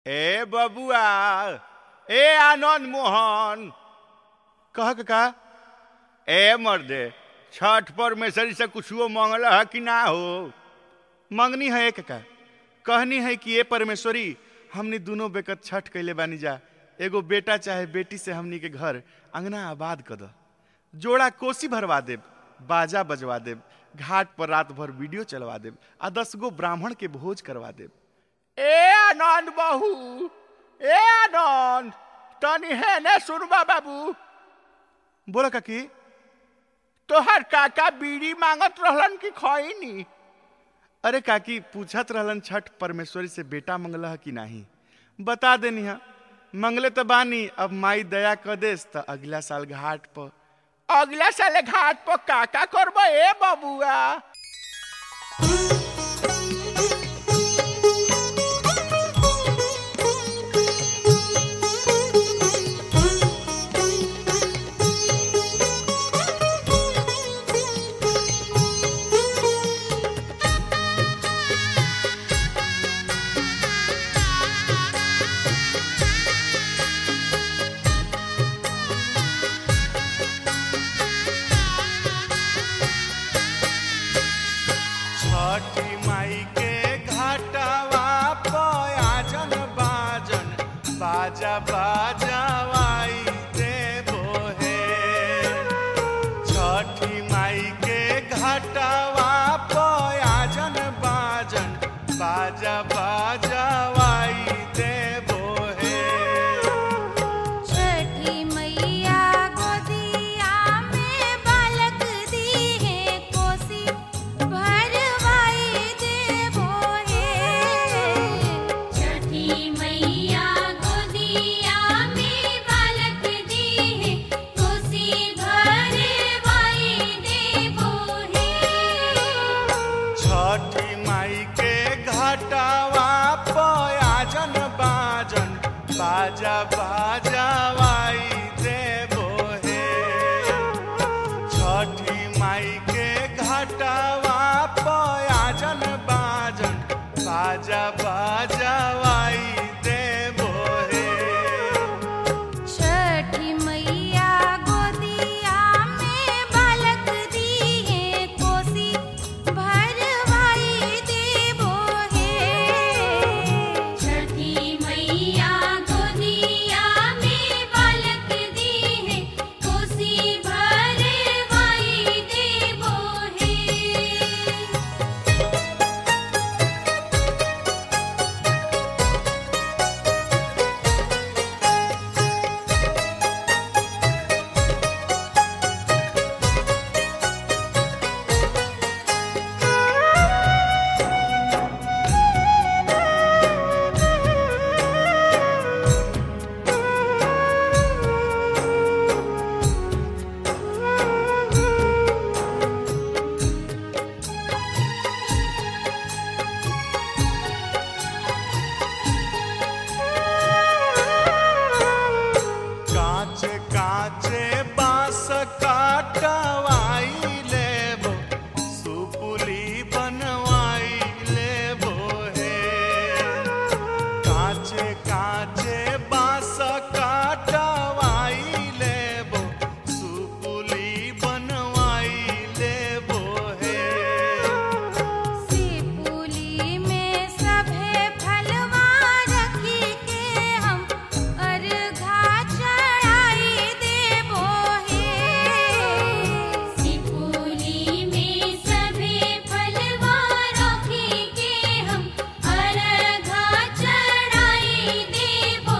ए बबुआ ए आनंद मोहन कह का ए मर्दे छठ परमेश्वरी से कुछो मंगल है कि ना हो मंगनी है एक का कहनी है कि ये परमेश्वरी हमने दोनों बेकत छठ कैले बानी जा एगो बेटा चाहे बेटी से हमनी के घर अंगना आबाद कर द जोड़ा कोसी भरवा देब बाजा बजवा देब घाट पर रात भर वीडियो चलवा देब आ दस गो ब्राह्मण के भोज करवा देब ए आनंद बहू ए आनंद तनी है ने सुनबा बाबू बोला काकी तोहर काका बीड़ी मांगत रहलन कि खैनी अरे काकी पूछत रहलन छठ परमेश्वरी से बेटा मंगल है कि नहीं बता देनी है मंगले तो बानी अब माई दया कर देस तो अगला साल घाट पर अगला साल घाट पर काका करब ए बबुआ छठी माई के घाटवा पयाजन बाजन बाजा बाजावाई देबो हे छठी माई के घाटवा पयाजन बाजन बाजा बाजावाई देबो हे छठी मैया गोदिया में बालक दी है कोसी भरवाई देबो हे छठी मैया गोदिया में बालक दी है कोसी भरवाई देबो हे छठी माई के घाटवा पयाजन बाजन बाजा बाजावाई देबो हे छठी माई के घाटवा पयाजन बाजन बाजा बाजावाई देबो हे छठी मैया गोदिया में बालक दी है कोसी भरवाई देबो हे छठी मैया गोदिया में बालक दी है कोसी भरवाई देबो हे काचे काचे बांस काटवाई लेबो सुपुली बनवाई लेबो हे काचे काचे बांस काटवाई लेबो सुपुली बनवाई लेबो हे सिपुली में सभे फलवा रखी के हम अर्घा चढ़ाई देबो हे सिपुली में सभे फलवा रखी के हम अर्घा चढ़ाई देबो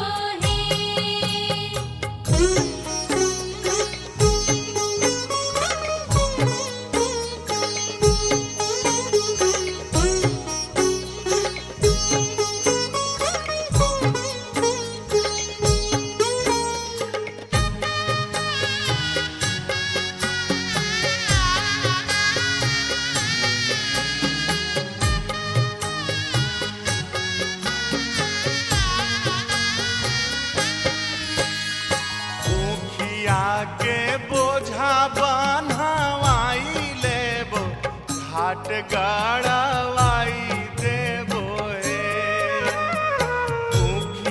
मुखिया के बोझा बनवाई लेबो घाट गड़वाई देबो हे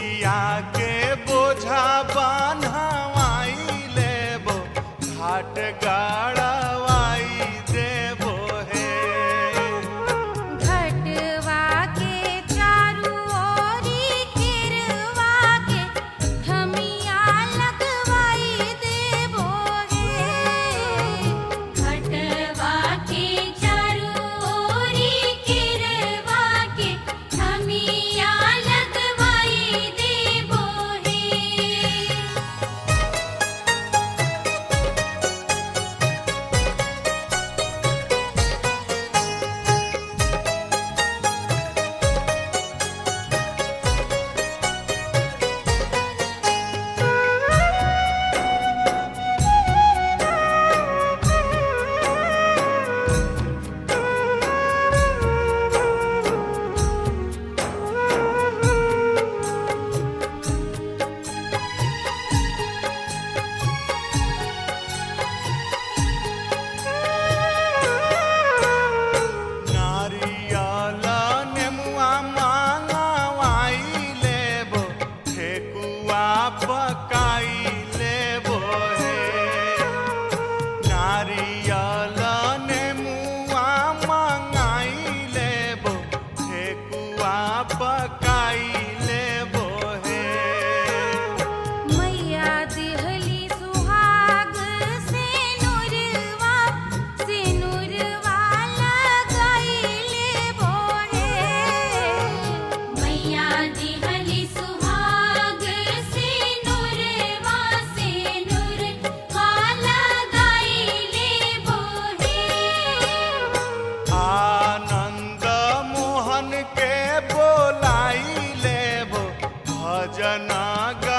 भजना गा